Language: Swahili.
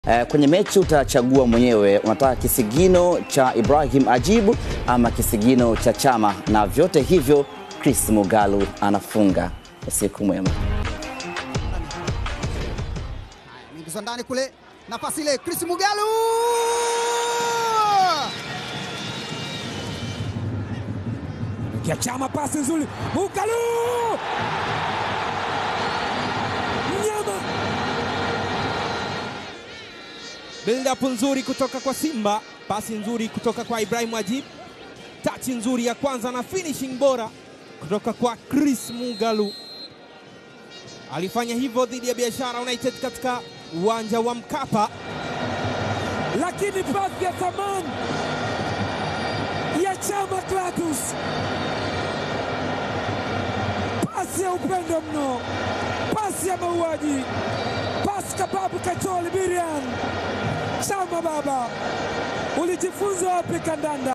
Eh, kwenye mechi utachagua mwenyewe, unataka kisigino cha Ibrahim Ajibu ama kisigino cha Chama, na vyote hivyo Chris Mugalu anafunga. Usiku mwema. Anaingizwa ndani kule, nafasi ile, Chris Mugalu Kia Chama, pasi nzuri, Mugalu mnyama, Build up nzuri kutoka kwa Simba, pasi nzuri kutoka kwa Ibrahim Ajib, tachi nzuri ya kwanza na finishing bora kutoka kwa Chris Mugalu. Alifanya hivyo dhidi ya Biashara United katika uwanja wa Mkapa. lakini pasi ya thamani ya Chama Clatous, pasi ya upendo mno, pasi ya mauaji, pasi kababu kacholi birian. Chama baba, ulijifunza wapi kandanda?